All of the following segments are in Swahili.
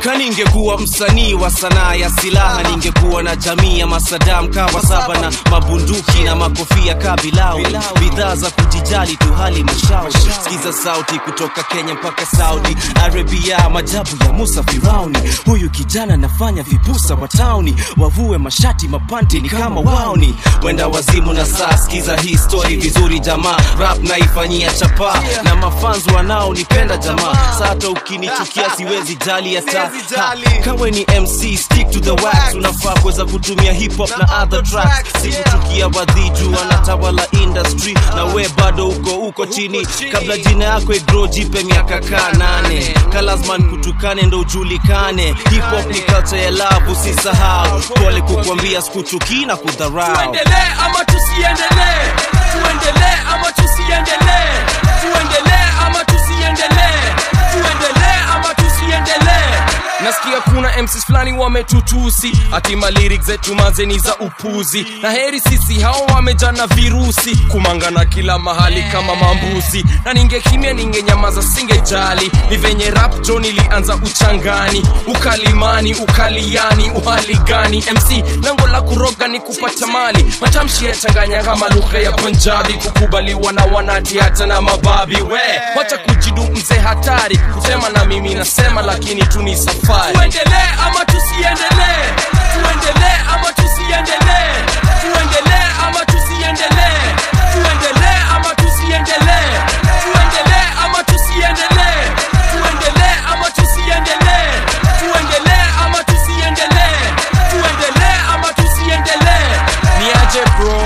kaningekuwa msanii wa sanaa ya silaha ningekuwa na jamii ya masadam kawa saba na mabunduki na makofia kabilau bidhaa za kujijali tu hali mashauri sikiza sauti kutoka kenya mpaka saudi arabia majabu ya musa firauni huyu kijana nafanya vipusa wa tauni wavue mashati mapanti ni kama wauni wenda wazimu na saa sikiza hii story vizuri jamaa rap naifanyia chapa na mafanzi wanaonipenda jamaa sata ukinichukia siwezi jali hata Ha, kawe ni mc stick to the wax unafaa kuweza kutumia hip hop na other tracks sikuchukia wadhiju wanatawala industry na we bado uko uko chini kabla jina yako igro jipe miaka kaa nane kalazman kutukane ndo ujulikane hip hop ni culture ya love usisahau pole kukwambia sikuchukii na kudharau tuendelee ama tusiendelee tuendelee ama tusiendelee tuendelee ama tusiendelee tuendelee ama tusiendelee nasikia kuna mcs fulani wametutusi hatima lyrics zetu mazeni za upuzi na heri sisi hao wamejana virusi kumangana kila mahali kama mambuzi na ningekimya ningenyamaza singejali ni venye rap jo nilianza uchangani ukalimani ukaliani uhali gani mc lango la kuroga ni kupata mali matamshi yachanganya kama lugha ya punjabi kukubaliwa na wanati hata na mababi we wacha kujidu mzee hatari kusema na mimi nasema lakini tu ni safari tuendelee ama tusiendelee tuendelee ama tusiendelee tuendelee ama tusiendelee tuendelee ama tusiendelee tuendelee ama tusiendelee tuendelee ama tusiendelee tuendelee ama tusiendelee tuendelee ama tusiendelee niaje bro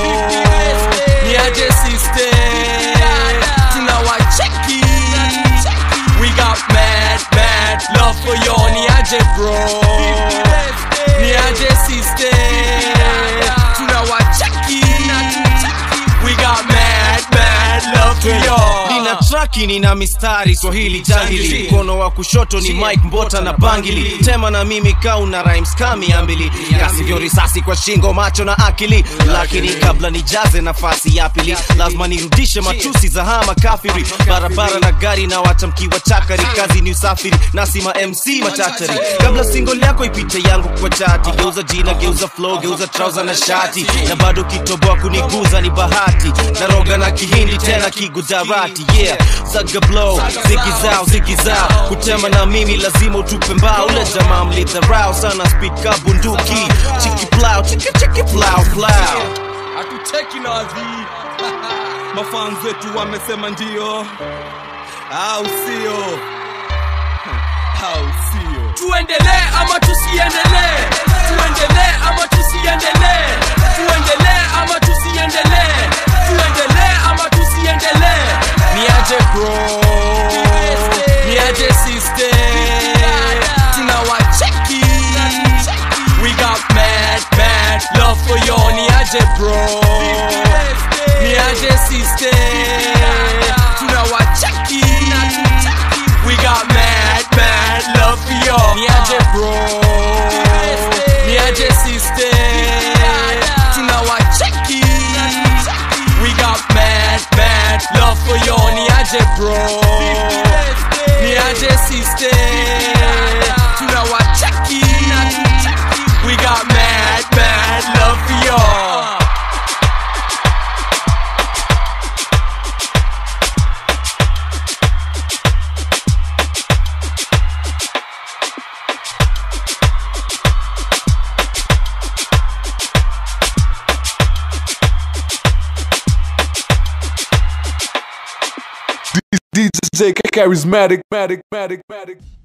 niaje sister tunawacheki we got mad mad love for you niaje bro niaje sister tunawacheki we got mad mad love for you nina traki nina mistari swahili jangili mkono wa kushoto ni mike mbota na bangili tema na mimi kauna rhymes kamiambili kasivyo risasi kwa shingo macho na akili lakini kabla nijaze nafasi ya pili lazima nirudishe matusi za hama kafiri barabara na gari na watamkiwa chakari kazi ni usafiri nasima mc machachari kabla single yako ipite yangu kwa chati geuza jina geuza flow geuza trouser na shati na bado kitoboa kuniguza ni bahati naroga na kihindi tena kigujarati yeah zaga blow ziki zao ziki zao kutema na mimi lazima utupe mbao ule jamaa mlidharau sana speed ka bunduki chiki plow chiki chiki plow plow hatuteki na wadhii mafans wetu wamesema ndio au sio au sio tuendelee ama tusiendelee tuendelee ama tusiendelee tuendelee ama tusiendelee tuendelee ama tusiendelee niaje bro niaje sister tunawacheki we got mad mad love for you niaje bro niaje sister tunawacheki we got mad mad love for you niaje bro niaje sister tunawacheki we got mad mad love for you niaje bro niaje sister tunawacheki we got mad mad love for you DJ charismatic, matic, matic, matic.